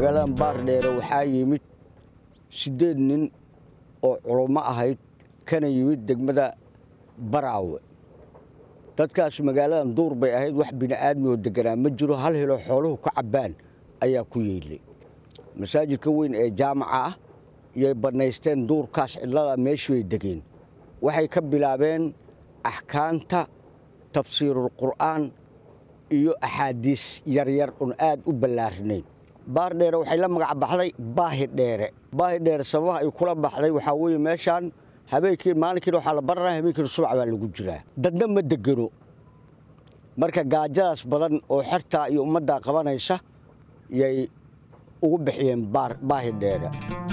magaaladan baardheere waxaa yimid siddeed nin oo culummo ahayd kana yimid degmada baraawe dadkaas magaaladan duur bay ahayd wax bini'aadmi oo deganaa ma jiro hal helo xooluhu ka cabbaan ayaa ku yeelay masaajidka weyn ee jaamaca ah yay bannaysteen duurkaas cidlada meeshii bay degeen waxay ka bilaabeen axkaamta tafsiirulqur'aan iyo axaadiis yaryar un aad u ballaarinayn baardheere waxay la magac baxday baahi dheere baahi dheere sababaha ay kula baxday waxaa weeye meeshaan habeenkii maalinkiina waxaa la baranaya habeenkiina subax baa lagu jiraa dadna ma degano marka gaajadaas badan oo xertaa iyo ummaddaa qabanaysa yay ugu bixiyeen baahi dheere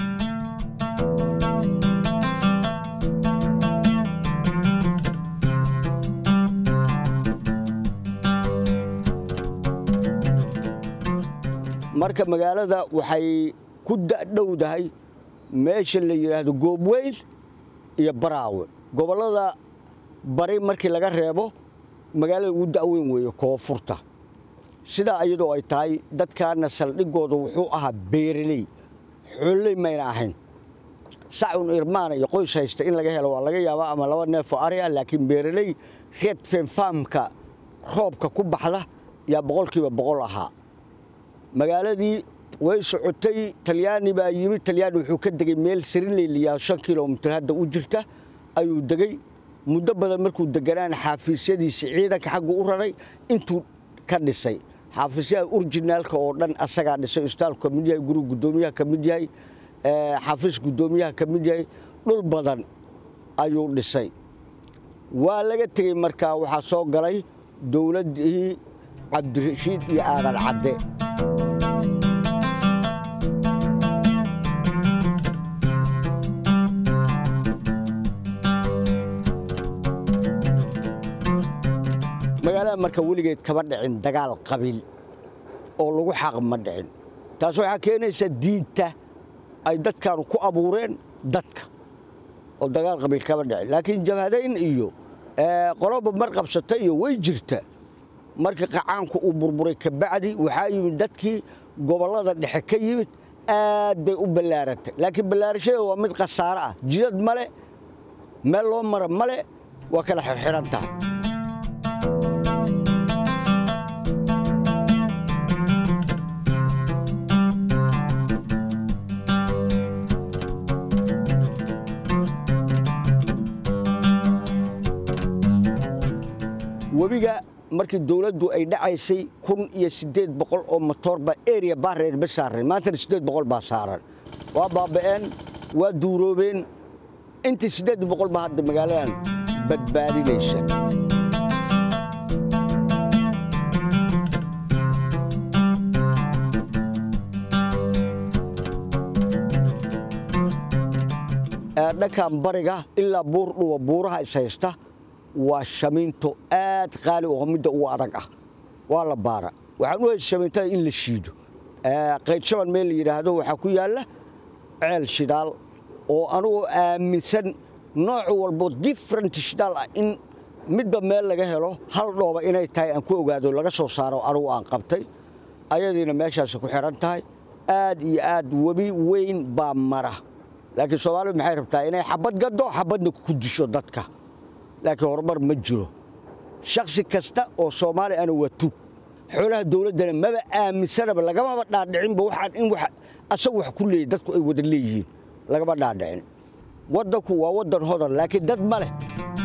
marka magaalada waxay ku dadhowdahay meesha la yidhaahdo goobweyn iyo baraawe gobollada bari markii laga reebo magaalada ugu da'weyn weeye koonfurta sidaa iyadoo ay tahay dadkaana saldhigooda wuxuu ahaa beeraley xoololey mayna ahayn sacun irmaana iyo qoys haysta in laga helo waa laga yaabaa ama laba neefoo ari ah laakiin beeraley reed fenfaamka roobka ku baxda yaa boqolkiiba boqol ahaa magaaladii way socotay talyaani baa yimid talyaani wuxuu ka degey meel sarileyliyaa shan kilomitir hadda u jirta ayuu degey muddo badan markuu deganaana xaafiisyadiisii ciidanka xaggu u raray intuu ka dhisay xafiisyaha urjinaalka oo dhan asagaa dhisay istaalku ka mid yahay guriga guddoomiyaha ka mid yahay xafiis guddoomiyaha ka mid yahay dhul badan ayuu dhisay waa laga tegey markaa waxaa soo galay dowladdii cabdirashiid iyo aadan cadde magaalada marka weligeed kama dhicin dagaal qabiil oo lagu xaq ma dhicin taas waxaa keenaysa diinta ay dadkaanu ku abuureen dadka oo dagaal qabiil kama dhicin laakiin jabhadayn iyo qoloba mar qabsata iyo way jirta markii qacaanku uu burburay kabacdi waxaa yimid dadkii gobollada dhexe ka yimid aad bay u ballaaratay laakiin ballaarashada waa mid khasaare ah jidad male meel loo mara male waa kala xirxiran tahay webiga markii dowladdu ay dhacaysay kun iyo siddeed boqol oo motoor baa eriya baareer ba saaran maantana siddeed boqol baa saaran waa baaba'een waa duuroobeen intii siddeed boqol baa hadda magaaladan badbaadinaysa dhankan bariga ilaa buur dhuwa buuraha is haysta waa shamiinto aad qaali oo midda ugu adag ah waa la baara waxaan u haysa shamiintada in la shiido qaydshaban meel la yidhaahdo waxaa ku yaalla ceel shidaal oo anugoo aaminsan nooc walbo different shidaal ah in midba meel laga helo hal dhooba inay tahay aan ku ogaado laga soo saaro anugu aan qabtay ayadiina meeshaasi ku xihan tahay aad iyo aad webi weyn baa mara laakiin soomaalidu maxay rabtaa inay xabad gaddo xabadna ku disho dadka laakiin horumar ma jiro shaksi kasta oo soomaali ana waa tug xoolaha dowladdana maba aaminsanaba lagamaba dhaadhicinba waxaan in asagu wax ku leeyahy dadku ay wada leeyihiin lagama dhaadhicin waddanku waa waddan hodan laakiin dad ma leh